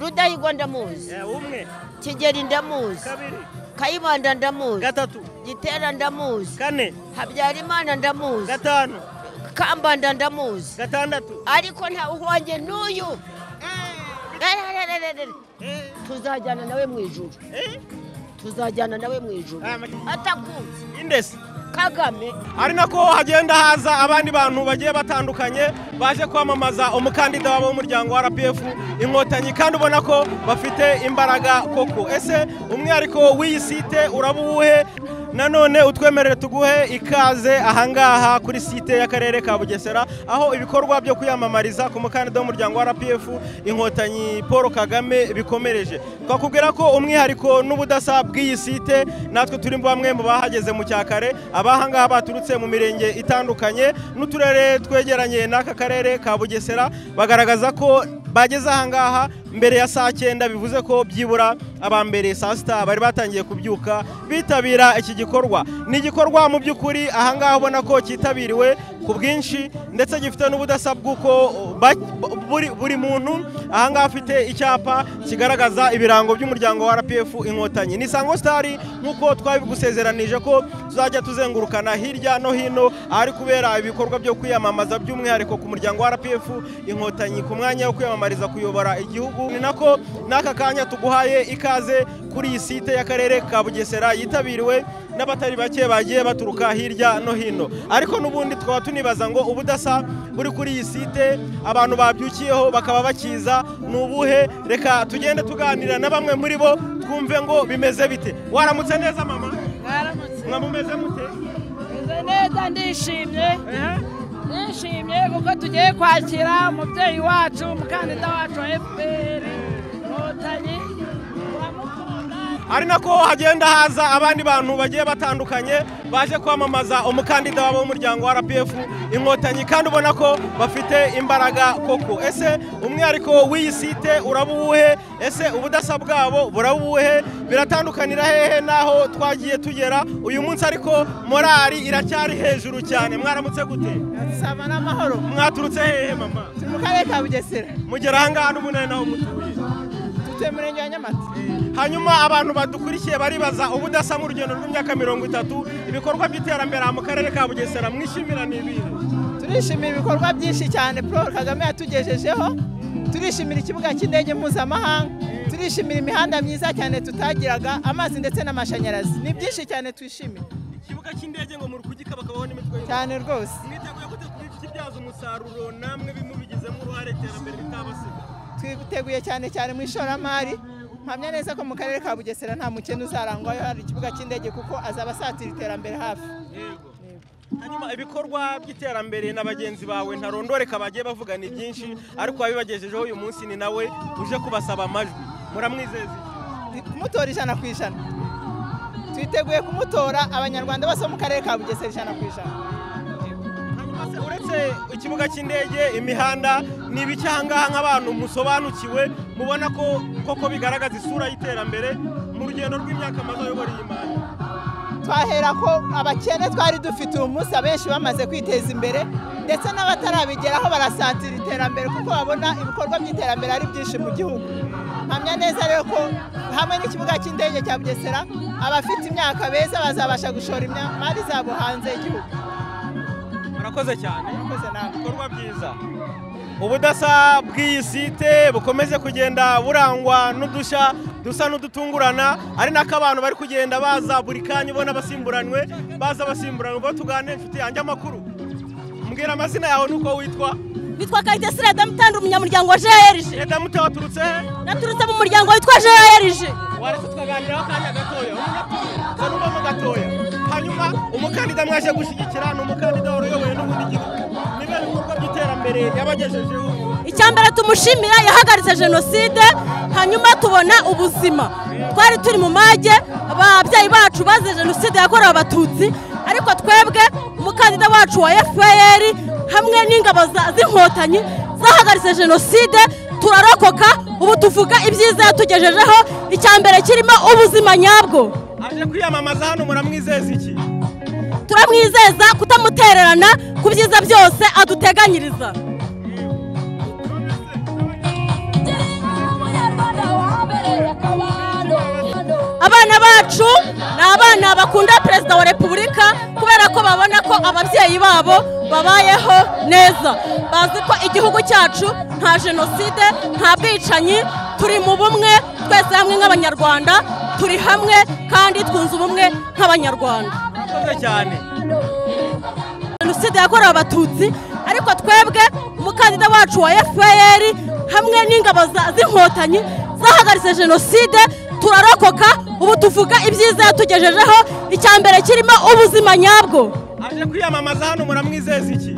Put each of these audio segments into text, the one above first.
rudahigwa ndamuzi umwe kigeri ndamuzi kabiri kayibanda ndamuzi gatatu gitera ndamuzi kane habyarimana ndamuzi gatanu kambanda ndamuzi gatandatu ariko nta wanjye n'uyu Ererererere. Eh, tuzajyana nawe mu ijuru eh, tuzajyana nawe mu ijuru aya ma- atakunze indesi kagame ari nako hagenda haza abandi bantu bagiye batandukanye baje kwamamaza umukandida wabo w'umuryango wa RPF inkotanyi kandi ubona ko bafite imbaraga koko ese umwihariko w'iyi site uraba uwuhe nanone utwemerere tuguhe ikaze ahangaha kuri site y'akarere ka bugesera aho ibikorwa byo kwiyamamariza ku mukandida w'umuryango wa RPF inkotanyi paul kagame bikomereje twakubwira ko umwihariko n'ubudasa bw'iyi site natwe turi bamwe mu bahageze mu cyakare abahangaha baturutse mu mirenge itandukanye n'uturere twegeranye n'aka karere ka bugesera bagaragaza ko bageze ahangaha mbere ya saa cyenda bivuze ko byibura aba mbere saa sita bari batangiye kubyuka bitabira iki gikorwa ni igikorwa mu by'ukuri ahangaha ubona ko cyitabiriwe ku bwinshi ndetse gifite n'ubudasa bw'uko ba- buri, buri muntu ahangaha afite icyapa kigaragaza ibirango by'umuryango wa RPF inkotanyi ni Isango Star nk'uko twabigusezeranije ko tuzajya tuzengurukana hirya no hino ahari kubera ibikorwa byo kwiyamamaza by'umwihariko ku muryango wa RPF inkotanyi ku mwanya wo kwiyamamariza kuyobora igihugu ni nako n'aka kanya tuguhaye ikaze kuri iyi site y'akarere ka Bugesera yitabiriwe n'abatari bake bagiye baturuka hirya no hino ariko n'ubundi twaba tunibaza ngo ubudasa buri kuri iyi site abantu babyukiyeho bakaba bakiza ni ubuhe reka tugende tuganira na bamwe muri bo twumve ngo bimeze bite waramutse neza mama mwaramutse mwa mumeze mute meze neza ndishimye ndishimye kuko tugiye kwakira umubyeyi wacu umukandida wacu wa fpr inkotanyi turamukunda ari nako hagenda haza abandi bantu bagiye batandukanye baje kwamamaza umukandida wabo w'umuryango wa RPF inkotanyi kandi ubona ko bafite imbaraga koko ese umwihariko w'iyi site uraba uwuhe ese ubudasa bwabo buraba uwuhe biratandukanira hehe n'aho twagiye tugera uyu munsi ariko morali iracyari hejuru cyane mwaramutse gute saba n'amahoro mwaturutse hehe mama turi mu karere ka bugesera mugera ahangaha n'umunani naho mutuye tutuye mu murenge wa nyamata hanyuma abantu badukurikiye baribaza ubudasa mu rugendo rw'imyaka mirongo itatu ibikorwa by'iterambere aha mu karere ka bugesera mwishimira ni ibintu turishimira ibikorwa byinshi cyane paul kagame yatugejejeho turishimira ikibuga cy'indege mpuzamahanga turishimira imihanda myiza cyane tutagiraga amazi ndetse n'amashanyarazi ni byinshi cyane twishimiye ikibuga cy'indege ngo murukugika bakabaho n'imitwe cyane rwose mwiteguye gute kubibyaza umusaruro namwe bimubigizemo uruhare iterambere ritabasiga twiteguye cyane cyane mu ishoramari mpamya neza ko mu karere ka bugesera nta mukene uzarangwayo hari ikibuga cy'indege kuko azaba asatira iterambere hafi yego hanyuma ibikorwa by'iterambere na bagenzi bawe ntarondoreka bagiye bavuga ni byinshi ariko wabibagejejeho uyu munsi ni nawe uje kubasaba amajwi muramwizeza iki? kumutora ijana ku ijana twiteguye kumutora abanyarwanda bose bo mu karere ka bugesera ijana ku ijana Ese uretse ikibuga cy'indege imihanda ni ibiki ahangaha nk'abantu musobanukiwe mubona ko koko bigaragaza isura y'iterambere mu rugendo rw'imyaka amaze ayobora iyi mari twahera ko abakene twari dufite uyu munsi abenshi bamaze kwiteza imbere ndetse n'abatarabigeraho barasatira iterambere kuko babona ibikorwa by'iterambere ari byinshi mu gihugu mpamya neza rero ko hamwe n'ikibuga cy'indege cya bugesera abafite imyaka beza bazabasha gushora imari zabo hanze y'igihugu murakoze cyane murakoze namwe ibikorwa byiza ubudasa bw'iyi site bukomeze kugenda burangwa n'udushya dusa n'udutungurana ari nako abantu bari kugenda baza buri kanya ubona basimburanywe baza basimburanywe ubwo tuganire inshuti yanjye amakuru mbwira amazina yawe n'uko witwa bitwa Kayitesi Radamu Tandi umunyamuryango wa JRG Eda muto waturutse he naturutse mu muryango witwa JRG waretse tukaganiraho akanya gatoya umunatuye n'ubamo gatoya hanyuma umukandida mwaje gushyigikira ni umukandida wari uyoboye n'ubundi gihugu niba ibikorwa by'iterambere yabagejejeho icya mbere tumushimira yahagaritse jenoside hanyuma tubona ubuzima twari turi mu mage ababyeyi bacu bazize jenoside yakorewe abatutsi ariko twebwe umukandida wacu wa fpr hamwe n'ingabo za- z'inkotanyi zahagaritse jenoside turarokoka ubu tuvuga ibyiza yatugejejeho icya mbere kirimo ubuzima nyabwo aje kwiyamamaza hano muramwizeza iki turamwizeza kutamutererana ku byiza byose aduteganyiriza Umunyarwanda bacu ni abana bakunda perezida wa repubulika kubera ko babona ko ababyeyi babo babayeho neza bazi ko igihugu cyacu nta jenoside nta bwicanyi turi mu bumwe twese hamwe nk'abanyarwanda turi hamwe kandi twunze ubumwe nk'abanyarwanda murakoze cyane jenoside yakorewe abatutsi ariko twebwe umukandida wacu wa fpr hamwe n'ingabo za- z'inkotanyi zahagaritse jenoside turarokoka ubu tuvuga ibyiza yatugejejeho icya mbere kirimo ubuzima nyabwo aje kwiyamamaza hano muramwizeza iki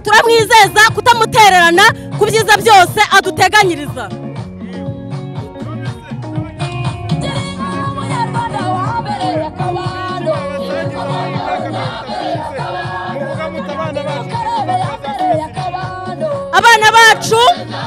turamwizeza kutamutererana ku byiza byose aduteganyiriza abana bacu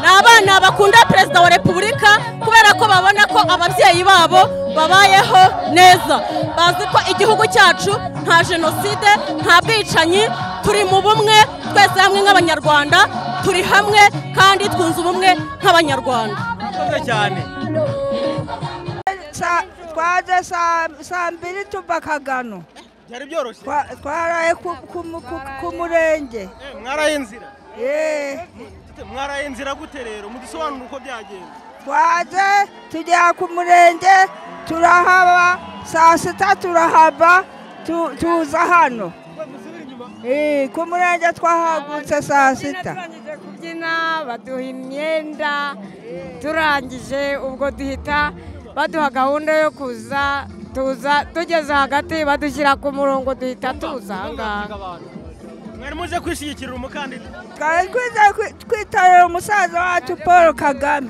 ni abana bakunda perezida wa repubulika kubera ko babona ko ababyeyi babo babayeho neza bazi ko igihugu cyacu nta jenoside nta bwicanyi turi mu bumwe twese hamwe nk'abanyarwanda turi hamwe kandi twunze ubumwe nk'abanyarwanda murakoze cyane Sa- twaje saa saa mbiri tuva kagano byari byoroshye Twa- twaraye ku- ku mu- ku- ku murenge Eh, mwaraye inzira Eh, mwaraye inzira gute rero mudusobanura uko byagenze twaje tujya ku murenge turahaba saa sita turahava tu- tuza hano Eh, ku murenge twahagurutse saa sita turangije kubyina baduha imyenda turangije ubwo duhita baduha gahunda yo kuza tuza tugeze hagati badushyira ku murongo duhita tuza aha ngaha mwari muje kwishigikira umukandida twari twize kwi- twitabira umusaza wacu paul kagame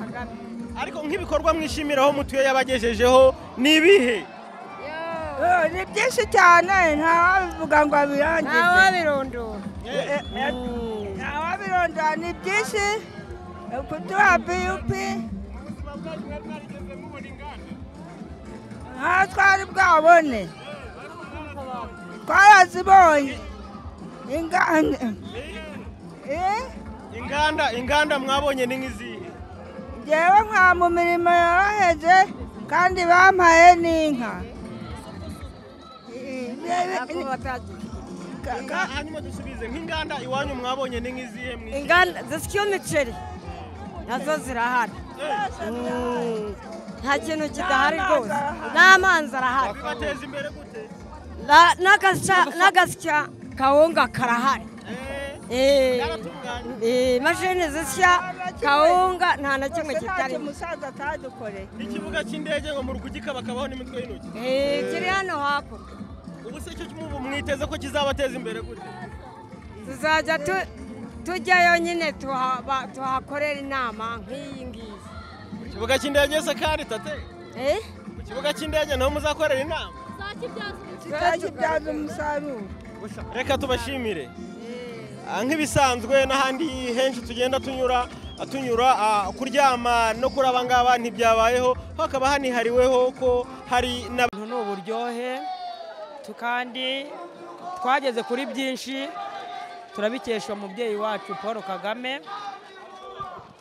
ariko nk'ibikorwa mwishimiraho mutuye yabagejejeho ni ibihe Eh, ni byinshi cyane ntawabivuga ngo abirangize ntawabirondora ababirondora ni byinshi kuduha biyupi nta twari bwabone twarazibonye inganda Eh, inganda inganda mwabonye ni nk'izihe njyewe nka mu mirimo yoroheje kandi bampaye n'inka Eh, eh, ka- ka- hanyuma dusubize nk'inganda iwanyu mwabonye ni nk'izihe mwi- inganda zisikiye imiceri nazo zirahari Mm, nta kintu kidahari rwose n'amazi arahari bibateza imbere gute Na- n'agasya- n'agasya kawunga karahari Eh, yaratunganye eh, imashini zisya kawunga nta na kimwe kitarimo umusaza atadukoreye ikibuga cy'indege ngo murugugika bakabaho n'imitwe y'intoki Eh, kiri hano hakurya ubu se cyo cy'umubu mwiteze ko kizabateza imbere gute tuzajya tu- tujyayo nyine tuhaba- tuhakorera inama nk'iyi ngiyi ku kibuga cy'indege se kandi tate Eh? ku kibuga cy'indege niho muzakorera inama tutakibyaza umusaruro reka tubashimire Ah, nk'ibisanzwe n'ahandi henshi tugenda tunyura tunyura ah, kuryama no kuri aba ngaba ntibyabayeho hakaba hanihariweho ko hari n'ab- ubu ni uburyohe tu- kandi twageze kuri byinshi turabikesha umubyeyi wacu paul kagame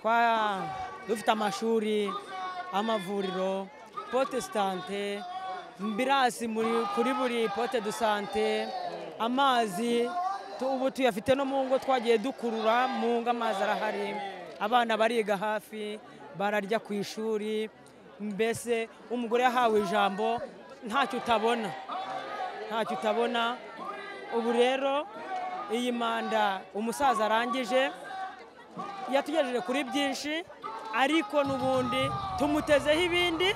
Twa- dufite amashuri amavuriro pote sitante mbirasi muri- kuri buri pote do sante amazi tu- ubu tuyafite no mu ngo twagiye dukurura mu ngo amazi arahari abana bariga hafi bararya ku ishuri mbese umugore yahawe ijambo ntacyo utabona ntacyo utabona ubu rero iyi manda umusaza arangije yatugejeje kuri byinshi ariko n'ubundi tumutezeho ibindi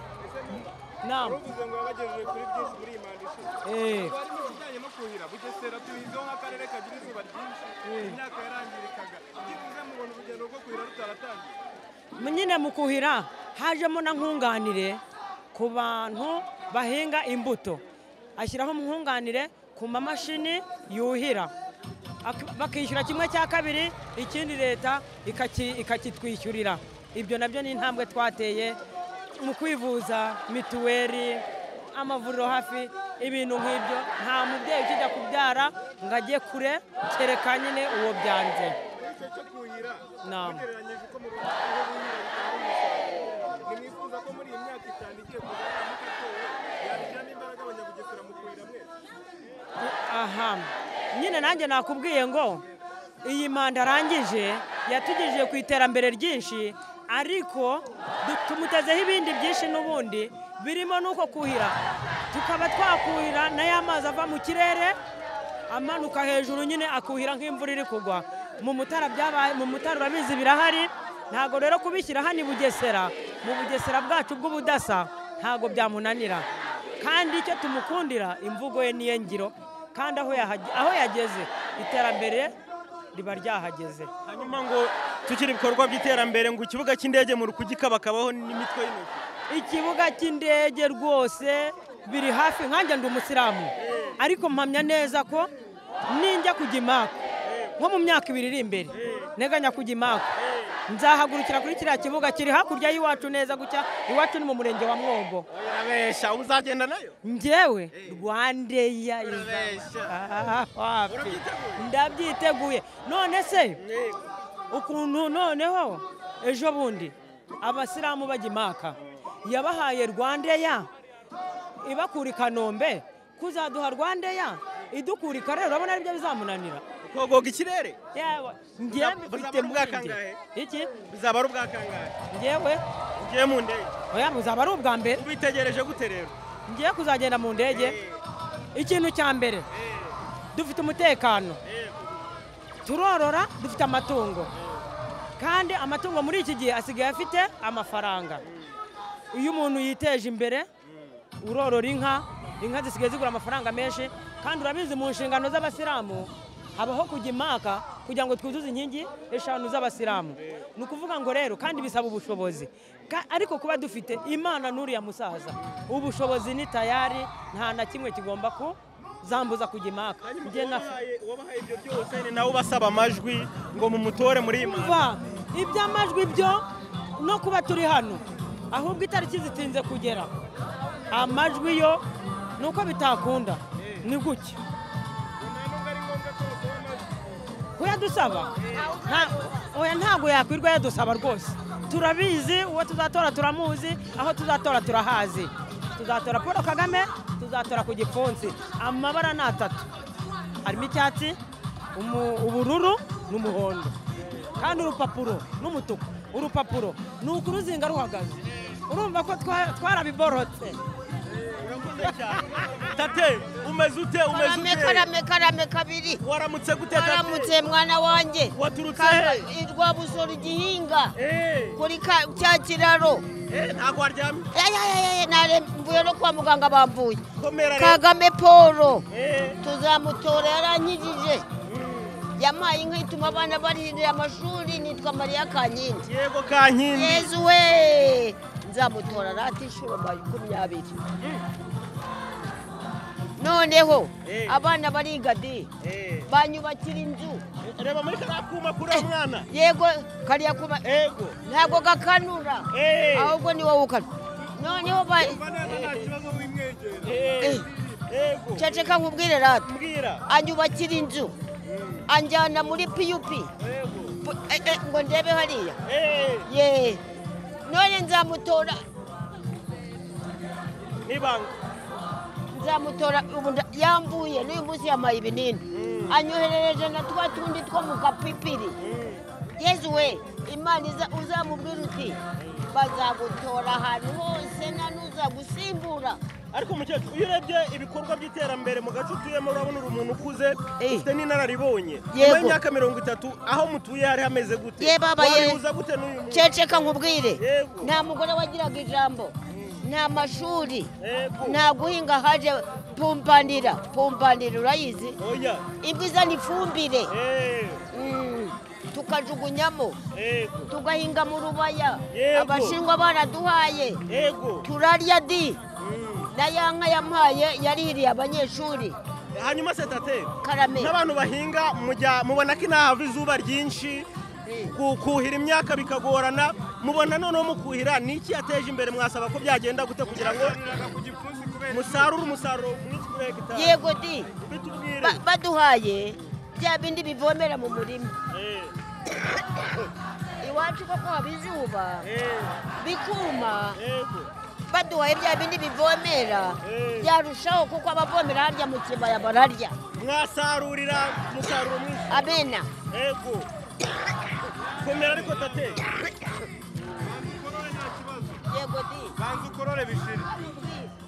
nama Eh, nyine mu kuhira hajemo na nkunganire ku bantu bahinga imbuto ashyiraho nkunganire ku mamashini yuhira Ak- bakishyura kimwe cya kabiri ikindi leta ikaki- ikakitwishyurira ibyo nabyo ni intambwe twateye mu kwivuza mituweli amavuriro hafi ibintu nk'ibyo nta mubyeyi ukijya kubyara ngo ajye kure kereka nyine uwo byanze nama ni mwifuza ko muri iyi myaka itanu igiye kuza yamuka atowe yabijyamo nyine nanjye nakubwiye ngo iyi manda arangije yatugejeje ku iterambere ryinshi ariko du- tumutezeho ibindi byinshi n'ubundi birimo n'uko kuhira tukaba twakuhira na ya mazi ava mu kirere amanuka hejuru nyine akuhira nk'imvura iri kugwa mu mutara byabaye mu mutara urabizi birahari ntabwo rero kubishyira hano i bugesera mu bugesera bwacu bw'ubudasa ntabwo byamunanira kandi icyo tumukundira imvugo ye niyo ngiro kandi aho yahage- aho yageze iterambere riba ryahageze hanyuma ngo tukiri ibikorwa by'iterambere ngo ikibuga cy'indege mu kugikabakabaho n'imitwe y'intoki ikibuga cy'indege rwose biri hafi nkanjye ndi umusilamu ariko mpamya neza ko ninjya kujya imako nko mu myaka ibiri iri imbere nteganya kujya imako nzahagurukira kuri kiriya kibuga kiri hakurya y'iwacu neza gutya iwacu ni mu murenge wa mwogo urabeshya uzagenda nayo njyewe rwandeya Urabeshya. wapi Urabyiteguye? ndabyiteguye none se ukuntu noneho ejo bundi abasilamu bajya imaka yabahaye rwandeya ibakura i kanombe kuzaduha rwandeya idukura i karere urabona aribyo bizamunanira kogoga ikirere yewe njyewe Buzaba mfite ari ubwa impungenge. kangahe? iki bizaba ari ubwa kangahe njyewe ugiye mu ndege oya muzaba ari ubwa mbere ubitegereje gute rero ngiye kuzagenda mu ndege ikintu cya mbere dufite umutekano turorora dufite amatungo kandi amatungo muri iki gihe asigaye afite amafaranga iyo umuntu yiteje imbere urorora inka inka zisigaye zigura amafaranga menshi kandi urabizi mu nshingano z'abasilamu habaho kujya imaka kugira ngo twuzuze inkingi eshanu z'abasilamu ni ukuvuga ngo rero kandi bisaba ubushobozi Ka- ariko kuba dufite imana n'uriya musaza ubushobozi ni tayari nta na kimwe kigomba kuzambuza kujya imaka Njye na- wabahaye ibyo byose ni nawe ubasaba amajwi ngo mumutore muri iyi manda kuva iby'amajwi byo no kuba turi hano ahubwo itariki zitinze kugera amajwi yo ni uko bitakunda ni gutya uyadusaba Nta- oya ntabwo yakwirwa yadusaba rwose turabizi uwo tuzatora turamuzi aho tuzatora turahazi tuzatora paul kagame tuzatora ku gipfunsi amabara ni atatu harimo icyatsi umu- ubururu n'umuhondo kandi urupapuro n'umutuku urupapuro ni ukuruzinga ruhagaze urumva ko twa- twarabiborotse tate umeze ute umeze karame ute karame karame kabiri waramutse gute tate waramutse mwana wanjye waturutse Kamba- he irwa busoro igihinga Eh, kuri ka- cya kiraro eh, ntabwo waryamye Ayayayaye, nare- mvuye no kwa muganga bamvuye komera rero kagame paul Eh, tuzamutora yarankijije yampaye inka ituma abana barihirira amashuri nitwa mariya kankindi yego kankindi yezu we nzamutora rati inshuro makumyabiri noneho Eh. abana barigadi Eh, banyubakira inzu reba muri kariya kuma kuri uwo mwana yego kariya kuba ego ntabwo gakanura Eh. ahubwo niwe wukana noneho ba Eh, ego ceceka nkubwire rati mbwira anyubakira inzu anjyana muri piyupi ego Bu- eh, eh, ngo ndebe hariya Eh, ye none nzamutora n'ibanga nzamutora ubu nda- yambuye n'uyu munsi yamaye ibinini anyoherereje na twa tundi two mu kapipiri yezu we imana iza- uzamubwira uti bazagutora ahantu hose nta n'uzagusimbura ariko umukecuru iyo urebye ibikorwa by'iterambere mu gace utuyemo urabona uri umuntu ukuze Eh. ufite n'inararibonye Yego. nyuma y'imyaka mirongo itatu aho mutuye hari hameze gute Ye baba, ye. wabihuza gute n'uyu muntu ceceka nkubwire Yego. nta mugore wagiraga ijambo nta mashuri Yego. nta guhinga haje pumpanira pumpanira urayizi oya ibyo izana ifumbire Eh, Mm, tukajugunyamo ego tugahinga mu rubaya Yego. abashinwa baraduhaye ego turarya di Mm. na ya nka yampaye yarihiriye abanyeshuri hanyuma setate karame n'abantu bahinga mujya mubona ko inaha hava izuba ryinshi ku- kuhira imyaka bikagorana mubona noneho mukuhira ni iki yateje imbere mwasaba ko byagenda gute kugira ngo musarure umusaruro mwinshi kuri hegitari yego di bitubwire Ba- baduhaye bya bindi bivomera mu murima Eh, iwacu koko haba izuba eh, bikuma yego baduhaye bya bindi bivomera byarushaho kuko abavomera harya mu kibaya bararya mwasarurira umusaruro mwiza abena yego komera ariko tate yego di banza ukorore bishira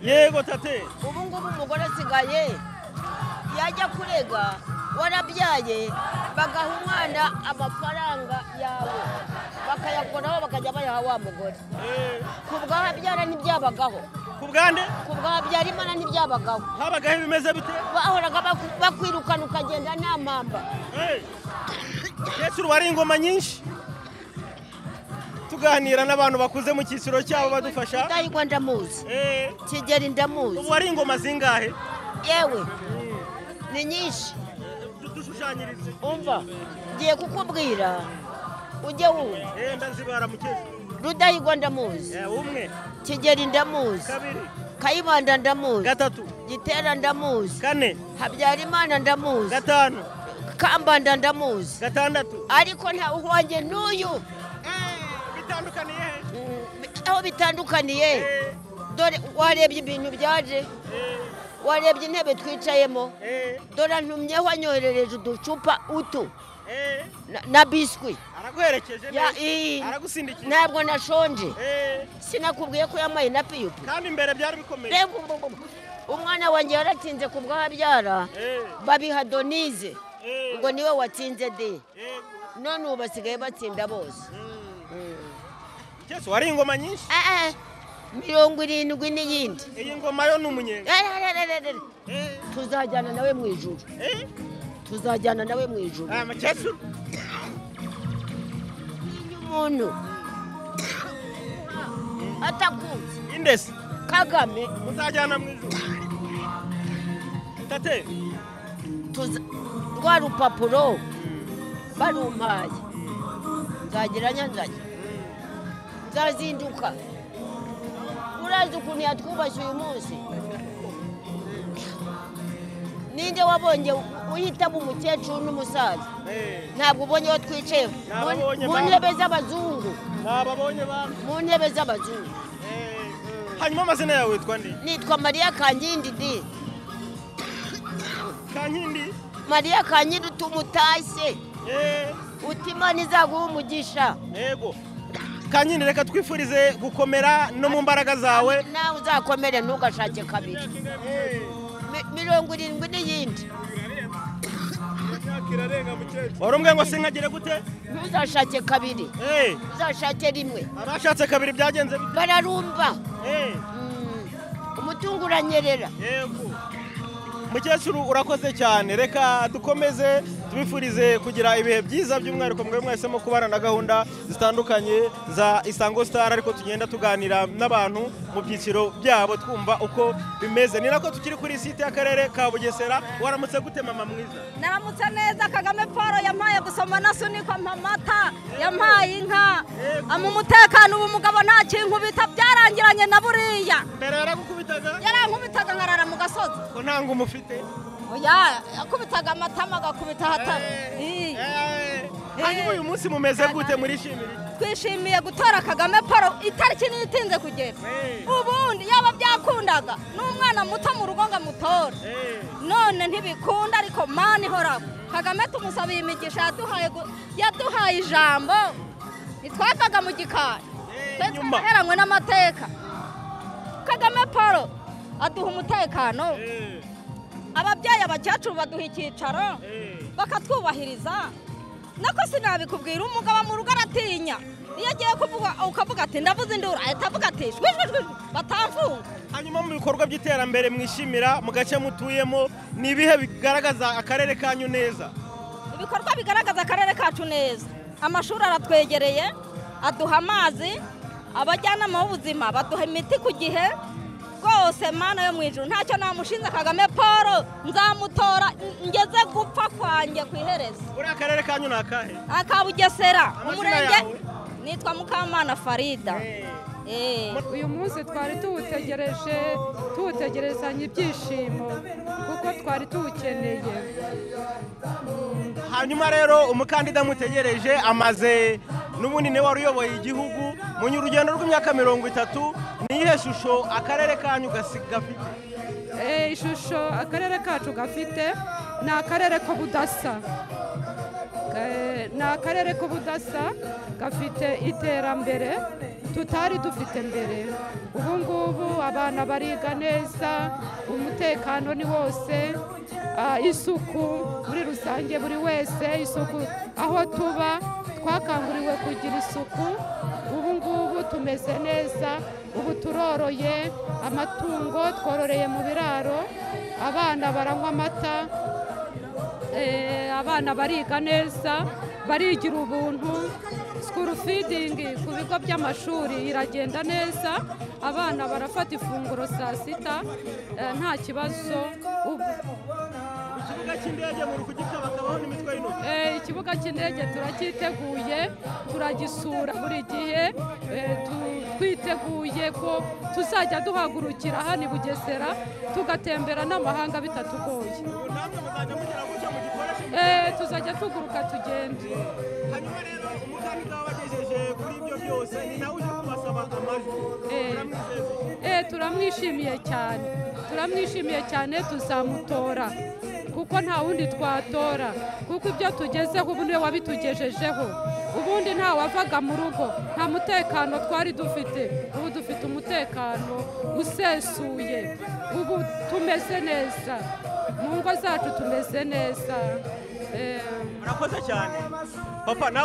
yego tate ubu ngubu umugore asigaye yajya kurega warabyaye bagaha umwana amafaranga yawe bakayakoraho bakajya bayaha wa mugore Eh, ku bw'ahabyara ntibyabagaho ku bwande ku bw'ahabyara imana ntibyabagaho habagaho ibimeze bite bahoraga baku- bakwirukana ukagenda nta mpamba Eh, mukecuru wari ingoma nyinshi tuganira n'abantu bakuze mu cyiciro cyabo badufasha rudahigwa ndamuzi Eh, kigeri ndamuzi ubu wari ingoma zingahe yewe ni nyinshi Du- dushushanyirize umva ngiye kukubwira ujye wumva Eh, ndazibara mukecuru rudahigwa ndamuzi Eh, umwe kigeri ndamuzi kabiri kayibanda ndamuzi gatatu gitera ndamuzi kane habyarimana ndamuzi gatanu kambanda ndamuzi gatandatu ariko nta uhonge n'uyu bitandukaniye he Mm, aho bitandukaniye dore warebye ibintu byaje warebye intebe twicayemo dore ntumyeho anyoherereje uducupa utu na- na biswi araguherekeje Ya- neza, ii. aragusindikiye ntabwo nashonje Eh, sinakubwiye ko yamaye na piyupi kandi imbere byari bikomeye Reba ubu ngubu. umwana wanjye yaratinze ku bw'ahabyara Eh, babiha donize eh, ngo niwe watsinze de eh. none ubu basigaye batsinda bose mukecuru wari ingoma nyinshi Ah, ah, mirongo irindwi n'iyindi iyi ngoma yo ni umunyenga Ererererere. tuzajyana nawe mu ijuru Eh, tuzajyana nawe mu ijuru ah, mukecuru iyo umuntu atakunze indesi kagame muzajyana mu ijuru tate tuza- rwa rupapuro barumpaye nzagira nyanzanye nzazinduka urazi ukuntu yatwubashye uyu munsi ninde wabonye uhitamo umukecuru n'umusaza Eh, ntabwo ubonye aho twicaye Mu- Nababonye mu ba- ntebe z'abazungu nababonye bantu mu ntebe z'abazungu Eh, hanyuma amazina yawe witwa nde nitwa mariya kankindi di kankindi mariya kankindi utumutashye Eh, utima izaguha umugisha yego kankindi reka twifurize gukomera no mu mbaraga zawe nawe uzakomere ntugashake kabiri Mi- mirongo irindwi n'iyindi wari umwe ngo sinkagire gute ntuzashake kabiri Eh, uzashake rimwe abashatse kabiri byagenze bite bararumva Eh, Mm, umutungo uranyerera yego mukecuru urakoze cyane reka dukomeze tubifurize kugira ibihe byiza by'umwihariko mwe mwahisemo kubana na gahunda zitandukanye za isango star ariko tugenda tuganira n'abantu mu byiciro byabo twumva uko bimeze ni nako tukiri kuri site y'akarere ka bugesera waramutse gute mama mwiza naramutse neza kagame paul yampaye gusoma na sunikwa amata yampaye inka ama umutekano ubu mugabo nta kintu bita byarangiranye na buriya mbere yaragukubitaga yarankubitaga nkarara mu gasozi ko ntango umufite oya yakubitaga amatama agakubita ahatari Eh, eh. hanyuma uyu munsi mumeze gute murishimira iki? twishimiye gutora kagame paul itariki niyo itinze kugera Eh. ubundi yaba byakundaga n'umwana muto mu rugo ngo amutora Eh. none ntibikunda ariko mani ihoraho kagame tumusabiye imigisha yaduhaye gu- yaduhaye ijambo ntitwavaga mu gikari Eh, twe nyuma. twaraheranywe n'amateka kagame paul aduha umutekano Eh. ababyeyi abakecuru baduha icyicaro Eh. bakatwubahiriza nako sinabikubwira umugabo mu rugo aratinya iyo agiye kuvuga ukavuga ati ndavuze induru ahita avuga ati shwi shwi shwi batamfunga hanyuma mu bikorwa by'iterambere mwishimira mu gace mutuyemo ni ibihe bigaragaza akarere kanyu neza ibikorwa bigaragaza akarere kacu neza amashuri aratwegereye aduha amazi abajyanama b'ubuzima baduha imiti ku gihe rwose mana yo mu ijoro ntacyo namushinze kagame paul nzamutora ngeze gupfa kwanjye ku iherezo uriya akarere kanyu ni akahe aka bugesera Amazina umurenge yawe? nitwa mukamana farida Eh. uyu munsi twari tuwutegereje tuwutegerezanya ibyishimo kuko twari tuwukeneye hanyuma rero umukandida mutegereje amaze n'ubundi niwe wari uyoboye igihugu mu rugendo rw'imyaka mirongo itatu ni iyihe shusho akarere kanyu gasi- gafite Eh, ishusho akarere kacu gafite ni akarere k'ubudasa Eh, ni akarere k'ubudasa gafite iterambere tutari dufite mbere ubu ngubu abana bariga neza umutekano ni wose ah, isuku muri rusange buri wese isuku aho tuba twakanguriwe kugira isuku ubu ngubu tumeze neza ubu turoroye amatungo twororeye mu biraro abana baranywa amata Eh, abana bariga neza barigira ubuntu sikuru fidingi ku bigo by'amashuri iragenda neza abana barafata ifunguro saa sita eh, nta kibazo ubu ikibuga cy'indege muri kugita bakabaho n'imitwe y'intoki Eh, ikibuga cy'indege turacyiteguye turagisura buri gihe Eh, tu- twiteguye ko tuzajya duhagurukira hano i bugesera tugatembera n'amahanga bitatugoye ubu namwe muzajya mugira gutya mugikoreshe Eh, tuzajya tuguruka tugende hanyuma rero umukandida wabagejeje kuri ibyo byose ni nawe uje kubasaba amajwi Eh. Uramwizeza iki? Eh, turamwishimiye cyane turamwishimiye cyane tuzamutora kuko nta wundi twatora kuko ibyo tugezeho ubu niwe wabitugejejeho ubundi nta wavaga mu rugo nta mutekano twari dufite ubu dufite umutekano usesuye ubu tumeze neza mu ngo zacu tumeze neza Eh, murakoze cyane papa nawe